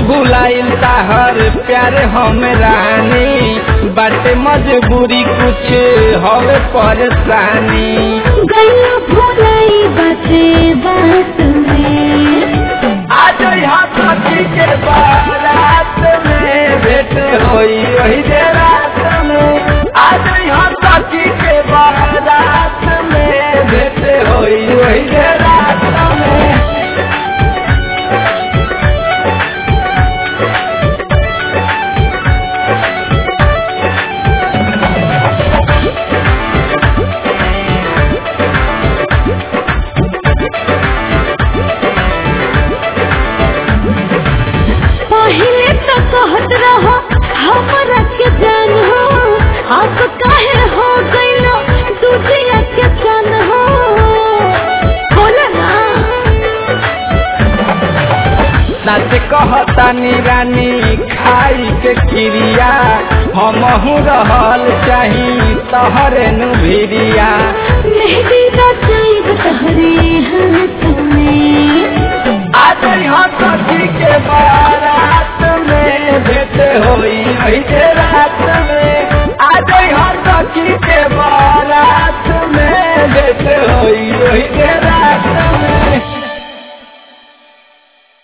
भुलाइल ताहर प्यार हम रानी बाटे मजबूरी कुछ हवे परेशानी गैया भुलाई बाते बात में आज यहाँ सखी के बारात में भेंट होई वही दे रात में आज यहाँ सखी के बारात में भेंट होई वही दे रात में पहले तो कहत रहो हमरा के जान हो अब काहे हो गइलो दूसरा के जान हो बोला ना सच कहतानी रानी खाई के क्रिया हमहू रहल चाही तहरे नु भिरिया मेहंदी रचाई तहरे हाथ में आज यहाँ सखी के बारात में भेंट होई वही दे रात में आज यहाँ सखी के बारात